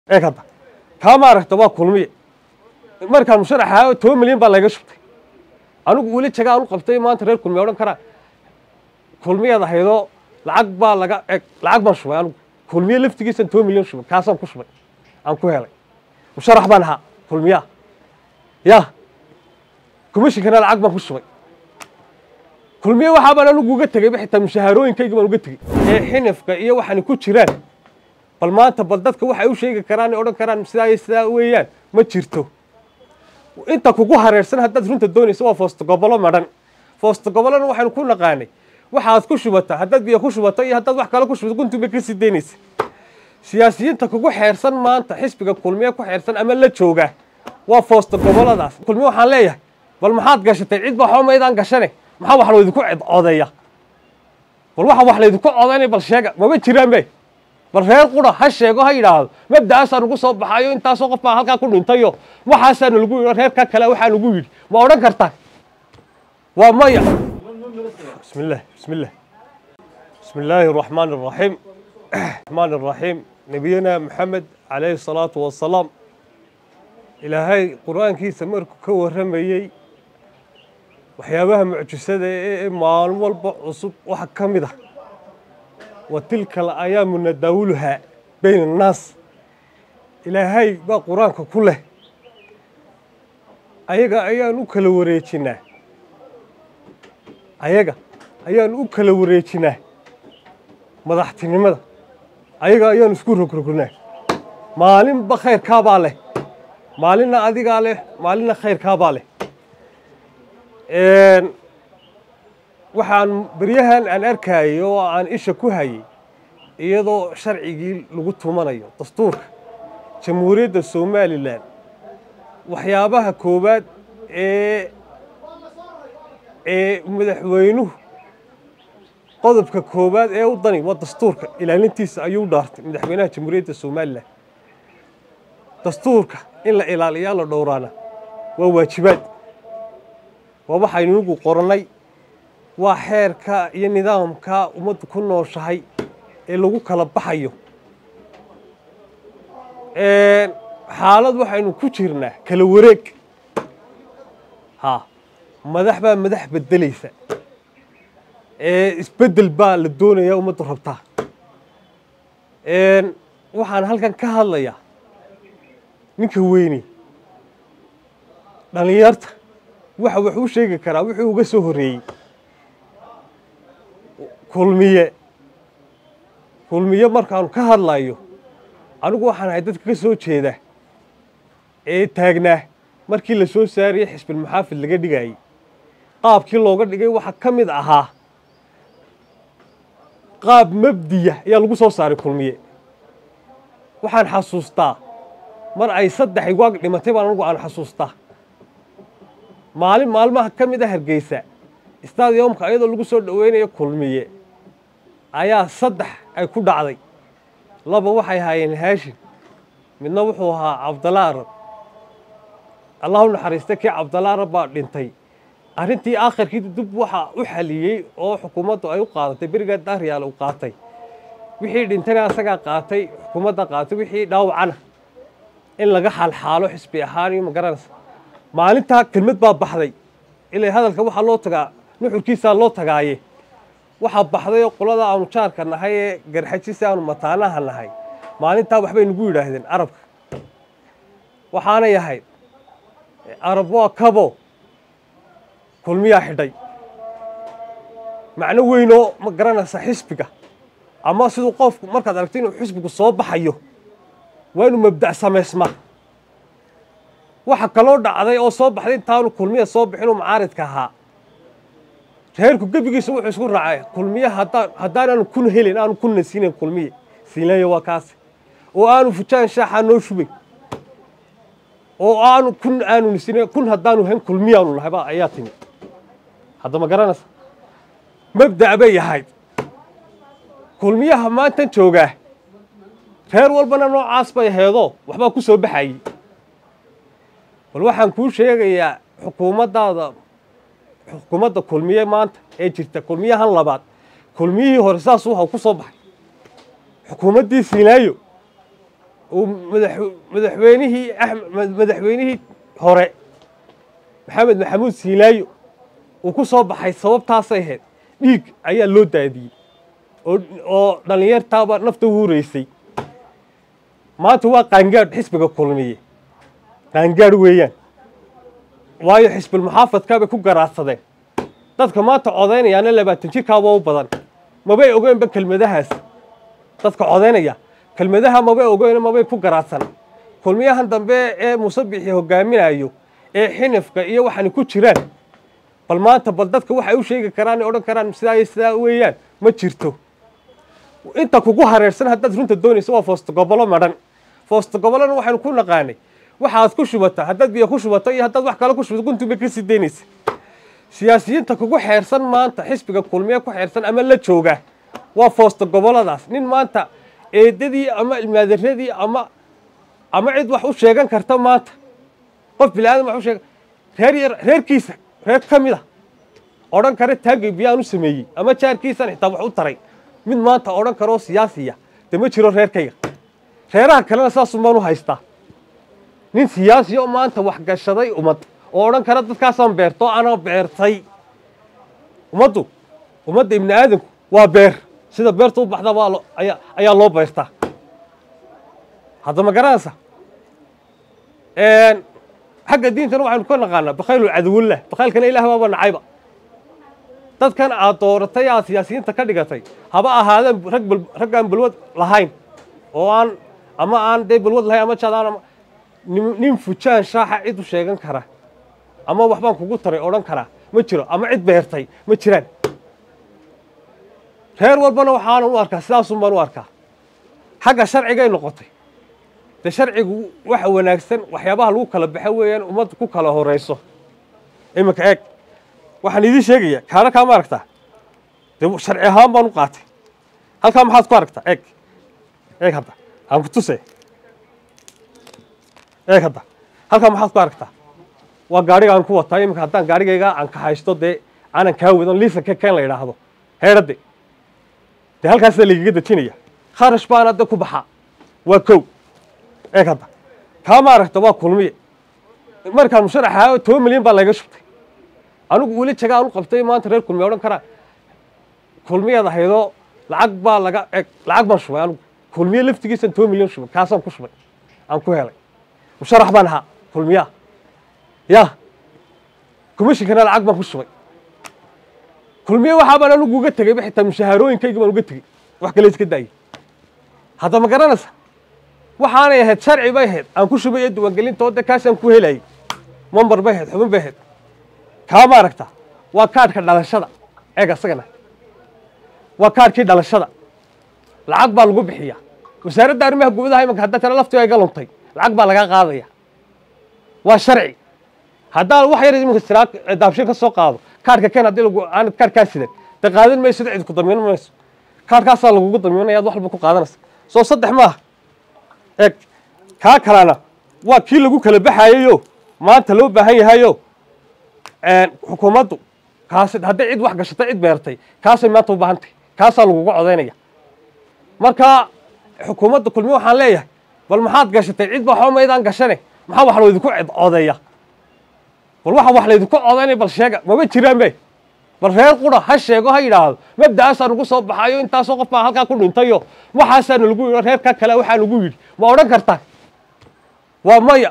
eeg hadda kaa maaragta waa kulmiye markaan musharaxa toban milyan baa layga shubtay anigu weli jaga aan u qabtay maanta reer kulmiye odhan karaa kulmiyaad ahaydoo lacag baa laga eg lacag baan shubay anigu kulmiye laftigiisan toban milyan shubay kaasaan ku shubay aan ku helay musharax baan ahaa kulmiyaa ya komishinkana lacag baan ku shubay kulmiye waxaa baan anigu uga tegeyba xitaa mushaharooyinkayga baan uga tegey ee xinifka iyo waxaani ku jiraan bal maanta bal dadka waxay u sheegi karaan odhan karaan sidaa iyo sidaa weeyaan ma jirto inta kugu hareersan haddaad runta doonaysa waa foosto gobolo madhan foosto gobolona waxaynu ku naqaanay waxaad ku shubata haddaad biyo ku shubato iyo haddaad wax kale ku shubato guntu bay ka sii daynaysa siyaasiyiinta kugu xeersan maanta xisbiga kulmiye ku xeersan ama la jooga waa foosto goboladaas kulmiye waxaan leeyahay bal maxaad gashatay cid ba waxba maydaan gashane maxaa wax laydinku codeeya bal waxa wax laydinku codaynay bal sheega maba jiraan be bal reer qura ha sheego ha yidhaahdo mabda'aasaa nugu soo baxayo intaasoo qof baa halkaa ku dhintayo waxaasaa nagu yidhi reerka kale waxaa nagu yidhi ma odhan kartaan waa maya bismi illah bismi illah bismi illaahi araxmaan araxiim raxmaan araxiim nebiyana maxamed calayhi salaatu wasalaam ilaahay qur-aankiisa markuu ka warramayey waxyaabaha mucjisada ee maalin walba cusub waxa ka mid ah wa tilka alayaamu nadaawuluhaa bayna annaas ilaahay baa qur-aanka ku leh ayaga ayaan u kala wareejinaa ayaga ayaan u kala wareejinaa madaxtinimada ayaga ayaan isku rogrognaa maalinba khayrkaabaa leh maalinna adigaa leh maalinna khayrkaabaa leh waxaan beryahan aan arkayay oo aan isha ku hayay iyadoo sharcigii lagu tumanayo dastuurka jamhuuriyadda somalilan waxyaabaha koowaad ee ee madaxweynuhu qodobka koowaad ee u dani waa dastuurka ilaalintiisa ayuu dhaartay madaxweynaha jamhuuriyadda somalilan dastuurka in la ilaaliyaa la dhowraana waa waajibaad waa waxaynu inugu qorannay waa xeerka iyo nidaamka ummaddu ku nooshahay ee lagu kala baxayo xaalad waxaynu ku jirnaa kala wareeg ha madax baa madax bedelaysa isbeddel baa la doonayaa ummaddu rabtaa waxaan halkan ka hadlayaa ninka weyne dhallinyarta waxa wax u sheegi karaa wuxuu uga soo horreeyey kulmiye kulmiye markaanu ka hadlayo anigu waxaan ahay dadka ka soo jeeda ee taagnaa markii la soo saarayey xisbilmuxaafid laga dhigayey qaabkii looga dhigay waxaa ka mid ahaa qaab mabdiya ayaa lagu soo saaray kulmiye waxaan xasuustaa mar ay saddex igwaag dhimatay baan anigu aan xasuustaa maalin maalmaha ka mid a hargeysa stadiumka iyadoo lagu soo dhoweynayo kulmiye ayaa saddex ay ku dhacday laba waxay ahaayeen haashim midna wuxuu ahaa cabdalla arab allah u naxariista kii cabdalla arab baa dhintay arrintii aakhirkii dib waxa u xaliyey oo xukuumaddu ay u qaadatay berigaa daaryaal u qaatay wixii dhintayna asagaa qaatay xukuumadda qaatay wixii dhaawacana in laga xaalxaalo xisbi ahaan iyo magaranaysa maalintaa kelmad baa baxday ilaa hadalka waxaa loo tagaa nuxurkiisaa loo tagaaye waxaa baxday oo qolada aanu jaarka nahay ee garxajisi aanu mataanaha nahay maalintaa waxbay nagu yidhaahdeen carabka waxaanay ahayd arab waa kabo kulmiyaa xidhay macno weynoo ma garanaysa xisbiga ama siduu qofku markaad aragto inuu xisbigu soo baxayo waa inuu mabda' samaysmaa waxa kaloo dhacday oo soo baxday intaanu kulmiya soo bixinuu macaaridka ahaa reerku gebigiisa wuxuu isku raacay kulmiye haddaan haddaanaanu kun helin aanu kunna siinayn kulmiye siinlaya waa kaasi oo aanu fujaan shaaxaa noo shubay oo aanu kun aanu siinayn kun haddaanu hayn kulmiyaanu nahay baa ayaa timi hadda ma garanaysa mabda' bay ahayd kulmiyaha maantan joogaa reer walbana noocaas bay aheedoo waxbaa ku soo baxayey bal waxaan kuu sheegayaa xukuumaddaada xukuumadda kulmiye maanta ee jirta kulmiyahan labaad kulmiyihii hore saas waxa ku soo baxay xukuumaddii siinaayo uu madax madaxweynihii axmed madaxweynihii hore maxamed maxamuud siilaayo uu ku soo baxay sababtaasay ahayd dhiig ayaa loo daadiyey oo oo dhallinyartaaba nafta huuraysay maanta waa qaangaadh xisbiga kulmiye qaangaadh weeyaan waayo xisbil muxaafadkaabay ku garaadsadeen dadka maanta codaynayaana labaatan jirkaaba u badan mabay ogeynba kelmadahaas dadka codaynaya kelmadaha mabay ogeyn mabay ku garaadsan kulmiyahan dambe ee musabixi hogaaminayo ee xinifka iyo waxaani ku jiraan bal maanta bal dadka waxay u sheegi karaan odhan karaan sidaa iyo sidaa weeyaan ma jirto inta kugu hareersan haddaad runta doonayso waa foosto gobolo madhan foosto gobolona waxaynu ku naqaanay waxaad ku shubata haddaad biyo ku shubato iyo haddaad wax kale ku shubato guntunbay ka sii daynaysa siyaasiyiinta kugu xeersan maanta xisbiga kulmiye ku xeersan ama la jooga waa foosto goboladaas nin maanta eedadii ama ilmaadaradii ama ama cid wax u sheegan karta maanta qof bilaadan wax u sheegan reer yar reerkiisa reer ka mid a odhan kara taagay biyaan u sameeyey ama jaarkiisan xitaa wax u taray mid maanta odhan karoo siyaasiya de ma jiro reerkayga reeraha kalena saasun baan u haystaa nin siyaasi oo maanta wax gashaday ummad oo odhan kara dadkaasaan beerto anaa beertay ummaddu ummadda ibni aadamku waa beer sida beerta u baxda baa lo ayaa ayaa loo beertaa hadda ma garanaysa xagga diintana waxaynu ka naqaanaa bakaylu cadowullah bakaylkana ilaah baaba nacayba dadkan aad dooratay aad siyaasiyiinta ka dhigatay haba ahaadeen rag bal rag aan balwad lahayn oo aan ama aan dee balwad lahayn ama jaad aan ama nin nin fujaan shaaxa cid u sheegan kara ama waxbaan kugu taray odhan karaa ma jiro ama cid beertay ma jiraan reer walbana waxaanan u arkaa sidaasun baan u arkaa xagga sharcigay noqotay de sharcigu waxa wanaagsan waxyaabaha lagu kala baxo weeyaan ummadda ku kala horayso iminka eeg waxaan idiin sheegaya kaana kaama aragtaa de sharci ahaan baan u qaatay halkaa maxaad ku aragtaa eeg eeg hadda aan ku tuse eeg hadda halkaa maxaad ku aragtaa waa gaadhiga aan ku wataa iminka haddaan gaadhigayga aan ka haysto dee aanan kaa wadan liisanka keen la idhaahdo heedhade dee halkaasa lagaga dejinaya kharash baana de ku baxaa waa kow eeg hadda kaama aragta waa kulmiye markaan musharaxa toban milyan baa laga shubtay anigu weli jagaan u qabtay maanta reer kulmiye odhan karaa kulmiyaad ahaydoo lacag baa laga eg lacag baan shubay anigu kulmiye laftigiisan toban milyan shubay kaasaan ku shubay aan ku helay musharax baan ahaa kulmiyaa ya commishinkana lacag baan ku shubay kulmiye waxaa baan anigu uga tegayba xitaa mushaharooyinkaygi baan uga tegey wax kale iska daayay hadda ma garanaysa waxaanay ahayd sharci bay ahayd aan ku shubay ee diiwaangelinta oo de kaasaan ku helayay mambar bay ahayd xubin bay ahayd kaama aragta waa kaadhka dhalashada eeg asagana waa kaadhkii dhalashada lacag baa lagu bixiyaa wasaaradda arrimaha gudaha imanka haddaa tana laftiga iga luntay lacag baa laga qaadaya waa sharci haddaan wax yar iminka siraa daabshin ka soo qaado kaadhka keen haddii lagu aanad kaadhkaa sidan de qaadan mayso cid ku damiin mayso kaadhkaasaa lagugu damiinaya ad wax walba ku qaadanaysa soo saddex maaha eeg kaa kalena waa kii lagu kala baxayayo maanta loo baahan yahayo xukuumaddu kaasi hadday cid wax gashatay cid beertay kaasay maanta u baahan tahay kaasaa laguga codaynaya marka xukuumadda kulmiye waxaan leeyahay bal maxaad gashatay cid ba waxba maydaan gashane maxaa wax laydinku codeeya bal waxa wax laydinku codaynaya bal sheega maba jiraan be bal reer qura ha sheego ha yidhaahdo mabda'aasaa nagu soo baxayo intaasoo qof baa halkaa ku dhintayo waxaasaa nalagu yidhi reerka kale waxaa nagu yidhi ma odhan kartaa waa maya